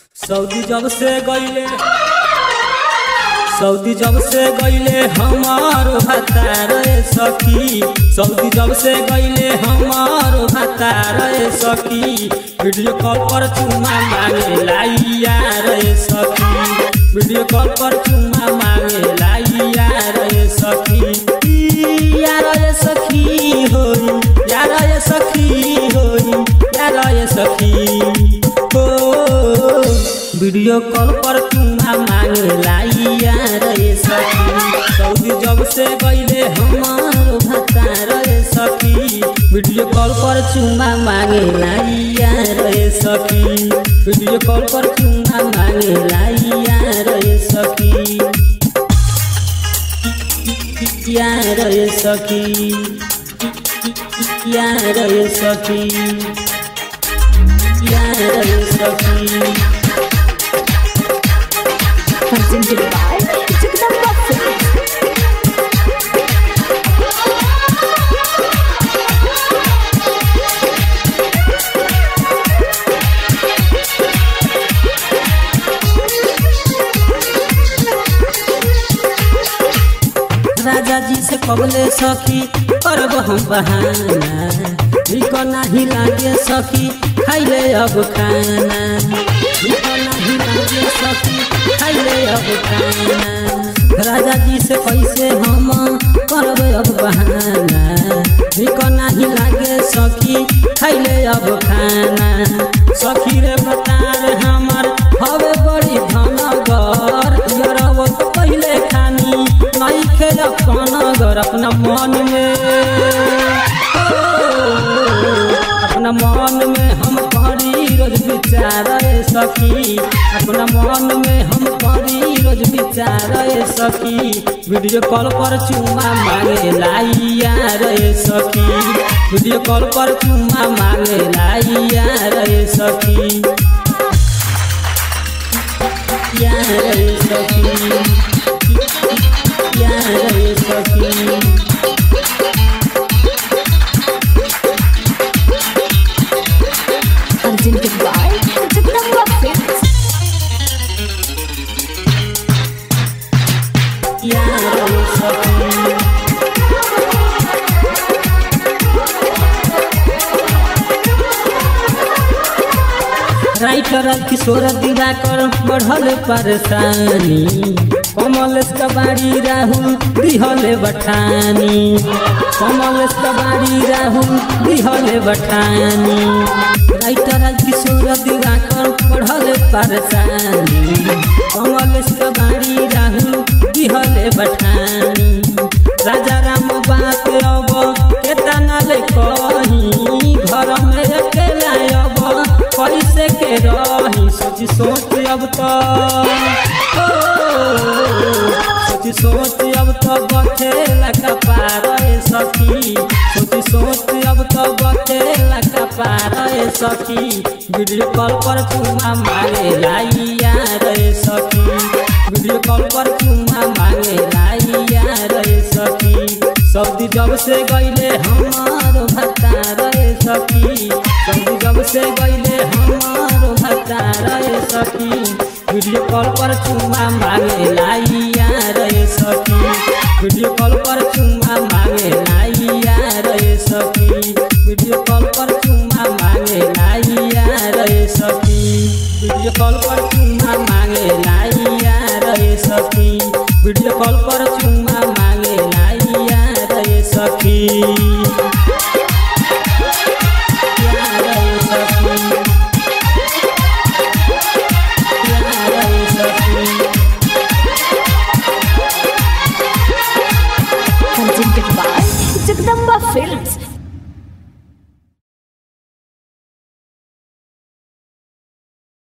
Saudi जब से गईले सऊदी जब से गईले हमार भतार सखी सऊदी जब से गईले हमार भतार सखी वीडियो कॉल पर चुमा मांगे लाइया रे सखी वीडियो कॉल पर चुमा मांगे लाइया रे सखी यार रे सखी होई यार रे सखी होई यार रे सखी हो वीडियो कॉल पर चुमा मांगे लाइया रे सखी सऊदी जब से गईले हमार भतार रे सखी वीडियो कॉल पर चुमा मांगे लाइया रे सखी वीडियो कॉल पर चुमा मांगे लाइया रे सखी यार रे सखी यार रे सखी यार रे सखी presented by Jagdamba Films. राजा जी से कबले सखी करब हम बहाना ठीक नहीं लागे सखी खाइले अब खाना ठीक नहीं लागे सखी खाइले अब खाना राजा जी से कैसे हम करब अब बहाना ठीक नहीं लागे सखी खाइले अब खाना सखी रे बतार हमर हवे बड़ी धनगर यरव तो पहले खानी नहीं खेल घर अपना मन में अपना मन में हम करी रोज विचार सखी अपना मन में हम करी रोज विचार सखी वीडियो कॉल पर चुमा मांगे लाइया रे सखी वीडियो कॉल पर चुमा मांगे लाइया रे सखी यार रे सखी यार रे सखी Presented by Jagdamba Films. यार रे सखी राइटर किशोर दिवाकर बढ़ल परेशानी कमल कबाड़ी राहुल दिहल बठानी कमल कबाड़ी राहुल दिहल बठानी राइटर किशोर दिवाकर बढ़ल परेशानी कमल कबाड़ी राहुल दिहल बठानी राजा राम बात अब केतना ले कही घर में अकेला अब कैसे के रही सोच सोच अब तो ओ, सोच सोच अब तो बचे लगा पार सखी सोच सोच अब तो बचे लगा पार सखी वीडियो कॉल पर चुमा मांगे लाइया रे सखी वीडियो कॉल पर चुमा मांगे लाइया रे सखी सऊदी जब से गईले हमार भतार रे सखी सऊदी जब से गईले हमार भतार रे सखी वीडियो कॉल पर चुमा मांगे लाइया रे सखी वीडियो कॉल पर चुमा मांगे लाइया रे सखी वीडियो कॉल पर चुमा मांगे लाइया रे सखी वीडियो कॉल पर चुमा मांगे लाइया रे सखी वीडियो कॉल पर चुमा मांगे लाइया रे सखी